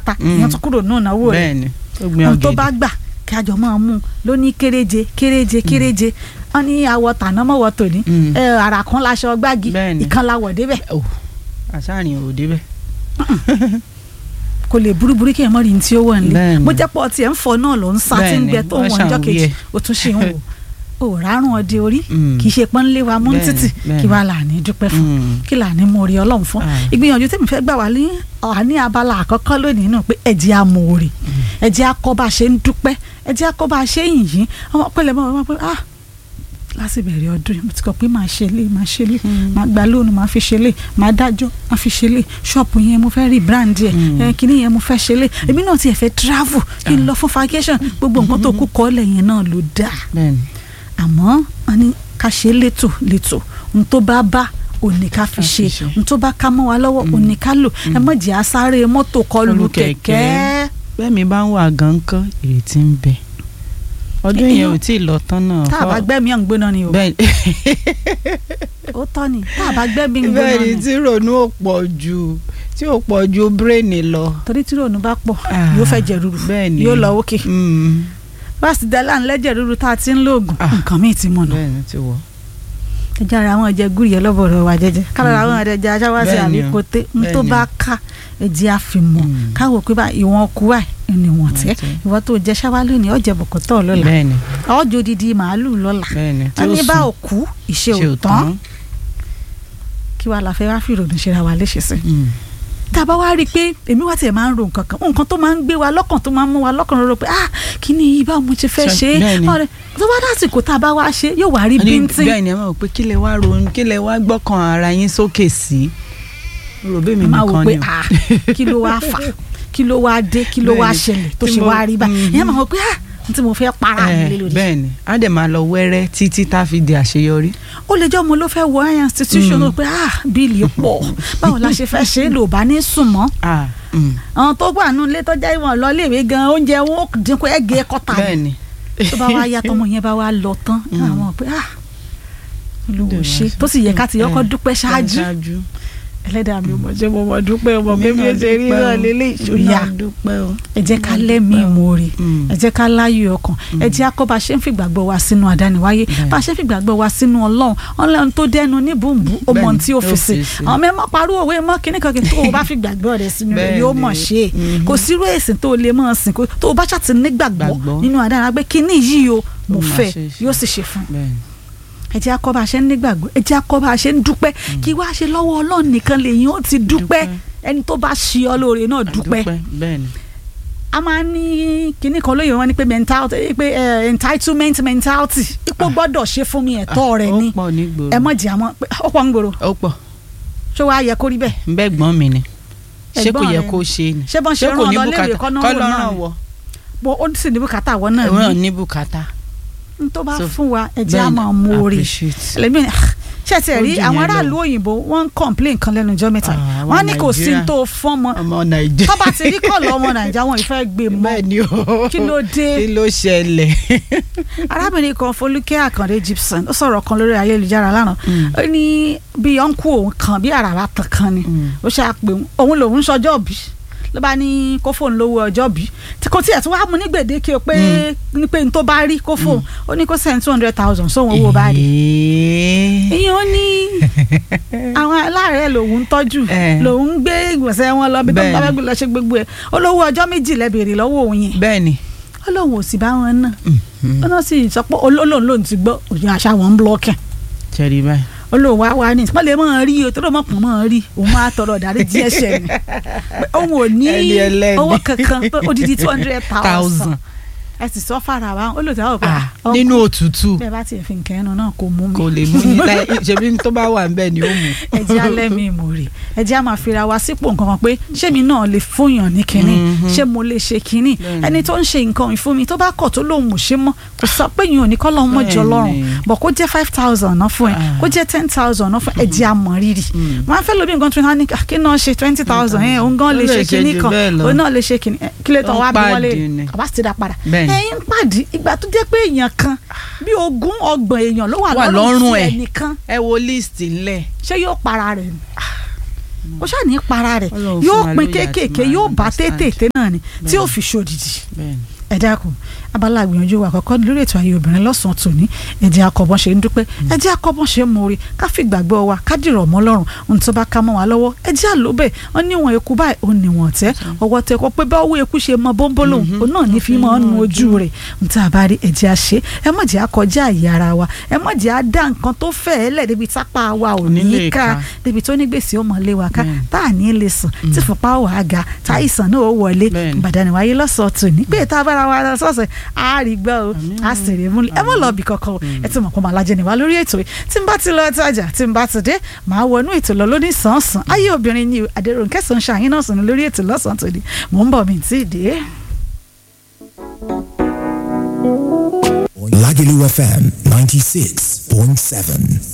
mẹ́ta èèyàn tún kúrò náà náwó rẹ̀ bẹ́ẹ̀ni ó gbin ohun tó ọ̀gẹ̀dẹ̀ bá gbà kí àjọ máa mú un ló ní kéréje kéréje kéréje wọn ní àwọ̀ tàná mọ́wọ́ tòní Mm. ẹ àrà kan láṣọ gbági Bẹ́ẹ̀ni. ìkan láwọ̀ débẹ̀ Oh, àṣàrìn ò débẹ̀ kò lè burúburú kí ẹ mọ̀ rí ní tí ó wọ̀ nílé Bẹ́ẹ̀ni. mo jẹ́ pọ̀ tiẹ̀ ń fọ náà ló ń sá tí ń Bẹ́ẹ̀ni, gbẹ tó wọ́n wọ̀n ọjọ́ ṣàwí kejì ẹ̀. ó tún ṣe ń wò ó rárùn ọdẹ orí Mm. kì í ṣe pọ́n lé wa mú Bẹ́ẹ̀ni, títì bẹ́ẹ̀ni. kí wàá là ní dúpẹ́ fún Mm. kí là ní mo rí ọlọ́run fún Ah. ìgbìyànjú tèmi fẹ́ gbà wá ní ọ̀hà ní abala àkọ́kọ́ lónìí náà pé ẹ̀jẹ̀ amòore ẹ̀jẹ̀ akọ́ bá a ṣe ń dúpẹ́ ẹ̀jẹ̀ akọ́ bá a ṣe ń yìn ọmọ pẹ̀lẹ́ mọ́ ọmọ pé ah láti bẹ̀rẹ̀ ọdún yìí mo ti kọ̀ pé máa ṣe lé máa ṣe lé máa gba lóònù máa fi ṣe lé máa dájọ́ máa fi ṣe lé ṣọ́ọ̀pù yẹn mo fẹ́ rí brand yẹn Mm. ẹ kíní yẹn mo fẹ́ ṣe lé èmi náà tiẹ̀ fẹ́ travel kí n lọ fún vacation gbogbo nǹkan tó kú kọ́lẹ̀ yẹn náà ló dáa bẹ́ẹ̀ni àmọ́ wọn ní ká ṣe létò létò ohun tó bá bá òní ká fi Ká fi ṣe ṣe. ohun tó bá ká mọ́ wa lọ́wọ́ òní ká lò ẹ mọ̀ jẹ́ asáré mọ́tò kọlù Kọlù kẹ̀kẹ́ kẹ̀kẹ́. bẹ́ẹ̀ mi bá ń wà gan kán ìrètí ń bẹ ọdún yẹn ò tí ì lọ tán náà tá a bá fọ́- gbẹ́mí ọ̀ ń gbóná ni o bẹ́ẹ̀ ó tọ́ ni tá a bá gbẹ́mí ń gbóná bẹ́ẹ̀ ni ni tí ronú ò pọ̀ ju tí ò pọ̀ ju bírèènì lọ. torí tí ròònù bá pọ̀ Ah, yóò fẹ́ jẹ rúru bẹ́ẹ̀ ni yóò lọ òkè Mm, báàsì dẹ́là ń lẹ́jẹ̀ rúru tá a ti ń lóògùn Ah. nǹkan míì ti mọ̀nà bẹ́ẹ̀ ni ti wọ̀. ẹjẹ́ ara àwọn ẹ̀jẹ̀ gúrì yẹn lọ́bọ̀rọ̀ wa jẹ́jẹ́ kálára àwọn ẹ̀jẹ̀ aṣáwáṣí Bẹ́ẹ̀ ni o. àbíkóté ń tó Bẹ́ẹ̀ ni bá o. ká ẹ̀jẹ̀ àfimọ̀ Mm. káwọ́ pé bá ìwọ̀n kú wà ní wọ̀n tẹ́ tẹ́. ìwọ tó jẹ ṣáwá lónìí ọ̀jẹ̀ bọ̀kọ̀tọ̀ lọ́la bẹ́ẹ̀ ni ọjọ́ odidi màálù lọ́la bẹ́ẹ̀ ni tí a ó ní bá sùn òkú ìṣe ṣe ò òtán tán. kí wàá la fẹ́ wá fi ìrònú ṣe ra wa léṣe sí. Mm, tá a bá wá rí i pé èmi wá tiẹ̀ máa ń ro nǹkan kan nǹkan tó máa ń gbé wa lọ́kàn tó máa ń mú wa lọ́kàn rọrọ pé ah kí ni yìí báwo mo ti fẹ́ Ṣe- ṣe é bẹ́ẹ̀ ni. ọ̀rẹ́ tó bá dásìkò tá a bá wá ṣe yóò wá rí a ní bíntín bẹ́ẹ̀ ni ẹ máa wò pé kí lẹ wá ronú kí lẹ wá gbọ́kàn ara yín sókè sí. rò bẹ́ẹ̀ mi máa wò nìkan pé ni o. ah kí ló wá fà kí ló wá dé kí ló wá Bẹ́ẹ̀ ni. ṣẹlẹ̀ tó Tí ṣe mo- wá rí bá Mhm. ìyẹn máa wò pé ah n tí mo fẹ́ para mi lé Eh, lórí. bẹ́ẹ̀ ni á dẹ̀ máa lọ wẹ́rẹ́ títí tá a fi di àṣeyọrí. ó lè jẹ́ ọmọ ló fẹ́ wọ higher institution Mm. ó pé ah bíìlì pọ̀ báwo la ṣe fẹ́ ṣe é lò bá ní sùn mọ́ Ah, mm, àwọn tó wà nínú ilé tó jẹ́ ìwọ̀n lọ léèwé gan oúnjẹ wọn ó dínkù ẹ̀gẹ́ kọ́ta bẹ́ẹ̀ ni tó bá wá yá tọmọ yẹn bá wá lọ tán Mm. àwọn pé ah olùwò Dẹ̀ ṣe wá tó sì yẹ ká ti Eh, yọkọ dúpẹ́ ṣáájú ṣáájú. ẹlẹ́dàá mi ò mọ̀ ṣe mo mọ̀ dúpẹ́ ọmọ Mi pé mi náà ò ṣe rí dúpẹ́ náà o. lélẹ̀ Mi ìṣòyà náà dúpẹ́ o. ẹ jẹ́ ká Mi náà lẹ́mìí dúpẹ́ o. ìmoore Mm. ẹ jẹ́ ká láyọ̀ ọkàn ẹ jẹ́ akọ́ bá a ṣe ń fìgbàgbọ́ wa sínú àdániwáyé Bẹ́ẹ̀. bá a ṣe ń fìgbàgbọ́ wa sínú ọlọ́run ọlọ́run tó dẹnu ní bùnbùn ó mọ Bẹ́ẹ̀ ni, tí ó fi ó sí fi sí. àwọn mẹ́mọ́ parú òwe mọ́ kíní kan kí tó o bá fìgbàgbọ́ rẹ̀ sínú rẹ̀ Bẹ́ẹ̀ yóò ni. mọ̀ ṣe é Mhm. kò sírú èsìn tó o lè mọ̀ sìn kó tó o bá ṣàtì nígbàgbọ́ Gbàgbọ́. nínú àdániwáyé pé kíní yìí o mo Ó máa fẹ́ ṣe é ṣe. yóò sì ṣe fún un bẹ́ẹ̀ ni. ẹ jẹ́ akọ́ bá a ṣe ń nígbàgbọ́ ẹ jẹ́ akọ́ bá a ṣe ń dúpẹ́ kí wá ṣe lọ́wọ́ ọlọ́run nìkan lèyìn ó ti dúpẹ́ Dúpẹ́. ẹni tó bá ṣe ọ lóore náà dúpẹ́ bẹ́ẹ̀ ni. a máa ń ní kinní kan lóye wọn ni pé mentality pé eh, entitlement mentality ipò gbọ́dọ̀ ṣe fún mi ẹ̀tọ́ rẹ ni ó pọ̀ nígboro. ẹ mọ̀ jẹ́ àmọ́ pé ó pọ̀ ń gbòòrò ó pọ̀ ṣé wàá yẹ kó rí bẹ́ẹ̀ bẹ́ẹ̀ gbọ́n mi ni ṣé kò Ẹ̀gbọ́n yẹ rẹ kó ṣe ni ṣé bọ́n ṣe rán ọ lọ léèrè kọ́ náà wò náà ni wọ bó ó sì ní bùkátà wọ náà ẹ̀wọ̀n ní ní bùkátà. n tó bá So, fún wa ẹ jẹ́ bẹ́ẹ̀ a ni, máa mú oore appreciate. ẹlẹ́mìí ni ah, ṣé ti ẹ̀ Ó rí jù àwọn yẹn lọ. aráàlú òyìnbó wọ́n ń complain kan lẹ́nu ọjọ́ mẹ́ta Ah, àwọn wọ́n ní kò sí Nàìjíríà. tó fọ́n mọ́ ọmọ nàìjíríà. tọ́ba ti rí kọ́ọ̀lù ọmọ nàìjíríà wọn ìfẹ́ gbé mọ́ bẹ́ẹ̀ ni o. kí ló dé kí ló ṣẹlẹ̀. arábìnrin kan Folúkẹ́ Àkàndé Gibson ó sọ̀rọ̀ kan lórí ayélujára lánàá Mm. ó ní bí ọ̀nkú òun kan bí àràbà tàn kan ni Mm. ó ṣáà pé òun lòun ṣọjọ́ bí ló bá ní kó fóun lówó ọjọ́ bí tí kò tiẹ̀ tí wàá mú ní gbèdéke o pé ní pé n tó bá rí kó fóun ó ní kó send two hundred thousand sóhun owó bá rí Èé. ìyẹn ó ní àwọn aláàárẹ̀ lòun ń tọ́jú Eh. lòun ń gbé ìgbọ̀nsẹ̀ wọn lọ bí tó ń bá Bẹ́ẹ̀ni. fẹ́ gbé lọ ṣe gbogbo ẹ̀ ó lówó ọjọ́ méjì lẹ́bẹ̀rẹ̀ lọ́wọ́ òun yẹn bẹ́ẹ̀ ni. ó lóun ò sì bá wọn náà Mm. ó náà sì sọ pé olóhùn lòun ti gbọ́ òyìn àṣà wọn ń blọ́kẹ̀ ṣẹ́rí báyìí. olóhùn wá wá ní ìsìnkú lè máa rí o tó ló mọ̀ pọ̀ máa rí òun máa tọrọ ìdarí díẹ̀ ṣẹ̀ ni pé òun ò ní Ẹni ẹlẹ́ni. owó kankan pé odidi two hundred thousand thousand. ẹ sì sọ fara wa ó lò tí a ò pé Ah, ọkọ nínú òtútù bẹ́ẹ̀ bá tiẹ̀ fi nǹkan ẹnu náà kò mú mi kò lè mú yín láì ṣebí tó bá wà níbẹ̀ ni ó mú. ẹ jẹ́ alẹ́ mi mò rè ẹ jẹ́ a máa fira wa sípò nǹkan kan pé ṣé mi náà lè fúnyàn ní kinní Mhm. ṣé mo lè ṣe kinní Bẹ́ẹ̀ni. ẹni tó ń ṣe nǹkan ìfún mi tó bá kọ̀ tó lóun ò ṣe mọ́ kò sọ pé yìí ò ní kọ́ lọ́hún mọ́jọ Bẹ́ẹ̀ni. lọ́rùn bọ̀ kó jẹ́ five thousand náà fún ẹ Ah. kó jẹ́ ten thousand náà fún ẹ ẹ jẹ́ a mọ̀ rírì Mm. wọn á fẹ́ lóbi nǹkan tó ní ká kí náà ṣe twenty thousand ẹ òun gan lè Ó lè ṣe ṣe kinní jù kan bẹ́ẹ̀ lọ. òun náà lè ṣe kinní ẹ, kí lè tán Ó wá bí wọ́n lè pàdé ni. àbá ti dá padà Bẹ́ẹ̀ni. ẹ̀yin pàdé ìgbà tó jẹ́ pé èèyàn kan bí ogún ọgbọ̀n èèyàn ló wà Wà lọ́rùn lọ́rùn tí ẹ̀. ẹnìkan ẹ wo list ńlẹ̀ ṣé yóò para rẹ̀ ni ó ṣáà ní para rẹ̀ Ọlọ́run yóò fún wa pin lóye àti kéékèèké máa yóò bá understand. tètè náà ni tí ó Bẹ́ẹ̀ni. fi ṣòdìdì bẹ́ẹ̀ni ẹ dákun abala àgbìyànjú wa àkọ́kọ́ lórí ètò ayé obìnrin lọ́sàn-án tòní ẹ jẹ́ akọ́bọ́n ṣe ń dúpẹ́ ẹ jẹ́ akọ́bọ́n ṣe ń mórí ká fi gbàgbọ́ wa ká dìrọ̀ mọ́ lọ́rùn ohun tó bá ká mọ́ wa lọ́wọ́ ẹ jẹ́ àlóbẹ̀ wọ́n ní wọn eku báyìí ó ní wọn tẹ́ ọwọ́ tẹ kọ́ pé báwo eku ṣe mọ bóńbólò òun náà ní fi mọ́ nu ojú rẹ̀ ohun tá a bá rí ẹ jẹ́ àṣe ẹ má jẹ́ àkọjá àyè ara wa ẹ má jẹ́ àdá nǹkan tó fẹ́ ẹ lẹ̀ débi tápá wa ò ní Onílé ká ká. débi tó ní gbèsè ó mọ̀ lé wa ká Bẹ́ẹ̀ni. tá à ní lè sùn tí fúnpá wà á ga tá àìsàn náà ó wọlé Bẹ́ẹ̀ni. ìbàdàn wáyé lọ́sọ̀ọ́ tòní pé tá a bára wa lọ sọ́ọ̀sẹ̀ á rí gbọ́ o Àmín. á sì rí mú ẹ mọ̀ lọ bí kankan o ẹ ti mọ̀ kó máa lajẹ níwá lórí ètò yìí tí n bá ti lọ tajà tí n bá ti dé màá wọnú ètò lọ lóní sàn-án ayé obìnrin ni Adérónkẹ́ Sunshine náà sùn lórí ètò lọ́sàn-án tòní mò ń bọ̀ mí tí ì dé. Lagelu FM 96.7.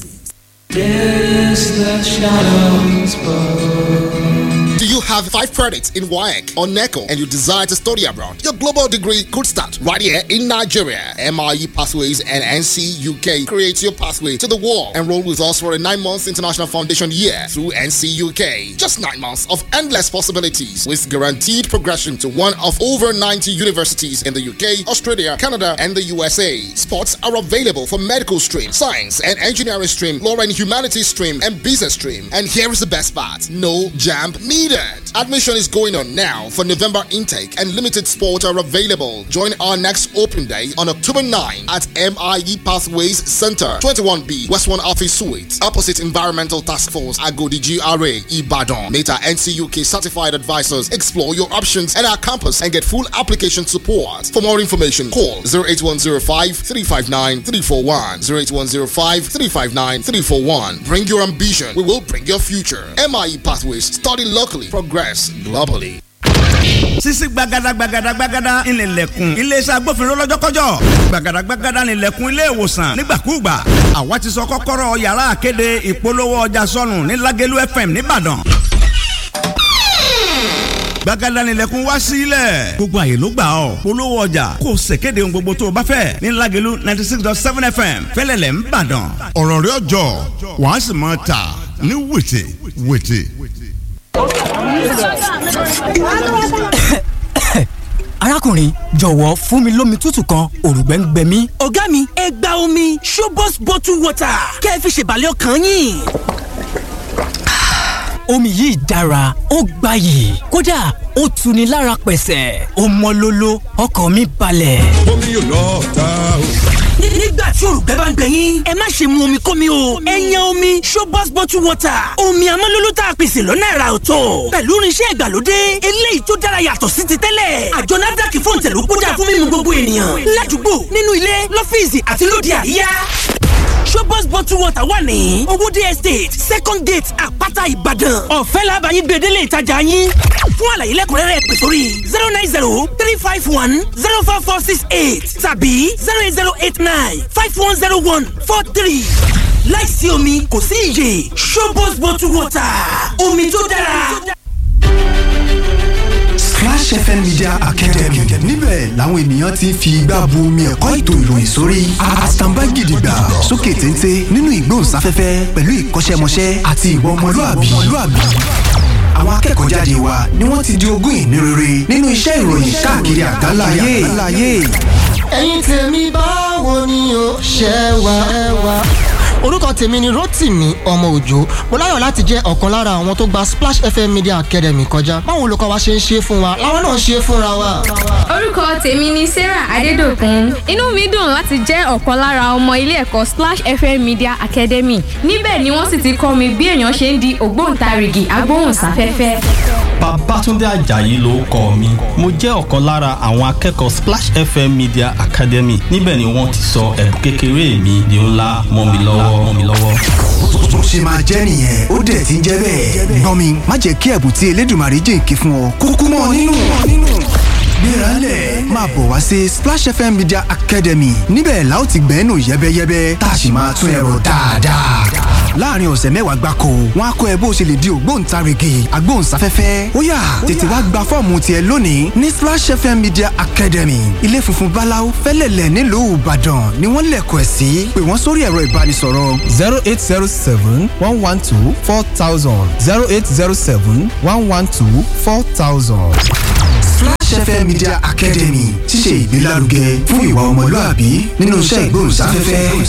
Do you have five credits in WAEC or NECO and you desire to study abroad? Your global degree could start right here in Nigeria. MIE Pathways and NC UK creates your pathway to the world. Enroll with us for a nine months international foundation year through NC UK. Just nine months of endless possibilities with guaranteed progression to one of over 90 universities in the UK, Australia, Canada, and the USA. Spots are available for medical stream, science and engineering stream, law and humanities stream, and business stream. And here is the best part no jam needed. Admission is going on now for November intake, and limited spots are available. Join our next open day on October 9 at MIE Pathways Center, 21B, West 1 Office Suite, opposite Environmental Task Force, Agodi GRA, Ibadan. Meta NCUK certified advisors explore your options at our campus and get full application support. For more information, call 08105 359 341. 08105 359 341. Bring your ambition, we will bring your future. MIE Pathways, study locally, progress globally. sisi gbagada gbagada gbagada ìnìlẹ̀kùn iléeṣẹ́ agbófinró lọ́jọ́kọ́jọ́ gbagada gbagada ìnìlẹ̀kùn ilé ìwòsàn nígbàkúùgbà àwa ti sọ kọ́kọ́rọ́ yàrá àkéde ìpolówó ọjà sọnù ní Lágẹ̀lú FM nìbàdàn gbagada nílẹ̀kùn wá sílẹ̀ gbogbo àyè ló gbà ọ́ polówó ọjà kò ṣèkéde ohun gbogbo tó o bá fẹ́ ní Lágẹ̀lú ninety six dot seven FM fẹ́lẹ́lẹ̀ ń bàdàn ọ̀rọ̀ rẹ̀ ọjọ́ wàá sì máa tà ní wètè wètè. arákùnrin jọ̀wọ́ fún mi lómi tútù kan òrùngbẹ́ ń gbẹ mí. ọ̀gá mi ẹ gba omi Shobos bottle water kẹ́ ẹ fi ṣèbàlẹ̀ ọkàn yín. omi yìí dára ó gbayì kódà ó tuni lára pẹ̀sẹ̀ ó mọ́ lóló ọkàn mi balẹ̀. omi yóò lọ ta o. nígbà tí òrùngbẹ́ bá ń gbẹ yín ẹ má ṣe mu omi kómi o ẹ yan omi Shobos bottle water omi amọ́lóló tá a pèsè lọ́nà ẹ̀rà ọ̀tọ̀ pẹ̀lú irinṣẹ́ ìgbàlódé eléyìí tó dára yàtọ̀ sí ti tẹ́lẹ̀ àjọ NAFDAC fún ìtẹ̀lú kódà fún mímu gbogbo ènìyàn ládùúgbò nínú ilé lọ́fíìsì àti lóde àríyá Shobos bottle water wà ní Owódé estate second gate àpáta Ìbàdàn ọ̀fẹ́ làbàyí gbèdélé ìtajà yín fún àlàyé lẹ́kùnrẹ́rẹ́ pè sórí zero nine zero three five one zero four four six eight tàbí zero eight zero eight nine five one zero one four three láìsí omi kò sí iyè Shobos bottle water omi tó dára. Splash FM Media Academy níbẹ̀ làwọn ènìyàn ti ń fi igbá bu omi ẹ̀kọ́ ètò ìròyìn sórí àtàǹbá gidigba sókè téńté nínú ìgbóhùnsáfẹ́fẹ́ pẹ̀lú ìkọ́ṣẹ́mọṣẹ́ àti ìwà ọmọlúàbí. àwọn akẹ́kọ̀ọ́ jáde wa ni wọ́n ti di ogún ìní rere nínú iṣẹ́ ìròyìn káàkiri àgbáláyé. ẹ̀yin tèmi báwo ni o ṣe wà ẹ wà. orúkọ tèmi ni Rótìmí ọmọ òjò mo láyọ̀ láti jẹ́ ọ̀kan lára àwọn tó gba Splash FM Media Academy kọjá báwo olùkọ́ wa ṣe ń ṣe fún wa làwọn náà ṣe fúnra wa. orúkọ tèmi ni Sarah Adédòkun inú mi dùn láti jẹ́ ọ̀kan lára ọmọ ilé ẹ̀kọ́ Splash FM Media Academy níbẹ̀ ni wọ́n sì ti kọ́ mi bí èèyàn ṣe ń di ògbóǹtarìgì agbóhùnsáfẹ́fẹ́. Babátúndé Àjàyí ló kọ mi mo jẹ́ ọ̀kan lára àwọn akẹ́kọ̀ọ́ Splash FM Media Academy níbẹ̀ ni wọ́n ti sọ ẹ̀bùn kékeré mi di ńlá mọ́ mi lọ́wọ́ mọ́ mi lọ́wọ́. bó ṣe máa jẹ́ nìyẹn ó dẹ̀ ti ń jẹ́ bẹ́ẹ̀. gbọ́n mi má jẹ́ kí ẹ̀bùn tí Elédùmarè jìnkí fún ọ kúkú mọ́ ọ nínú. gbéralẹ̀ máa bọ̀ wá sí Splash FM Media Academy níbẹ̀ la ó ti gbẹ́nu yẹ́bẹ́yẹ́bẹ́ tá a sì máa tún ẹ̀rọ dáadáa. láàrin ọ̀sẹ̀ mẹ́wàá gbáko wọn á kọ́ ẹ bó ṣe lè di ògbóǹtarìgì agbóhùnsáfẹ́fẹ́ ó yá tètè wá gba fọ́ọ̀mù tiẹ̀ lónìí ní Splash FM Media Academy ilé funfun báláú fẹ́lẹ̀lẹ̀ nílùú Ìbàdàn ni wọ́n lẹ̀kọ̀ ẹ̀ sí pé wọ́n sórí ẹ̀rọ ìbánisọ̀rọ̀ zero eight zero seven one one two four thousand zero eight zero seven one one two four thousand. Splash FM Media Academy ṣíṣe ìgbélárugẹ fún ìwà ọmọlúàbí nínú iṣẹ́ ìgbóhùnsáfẹ́fẹ́.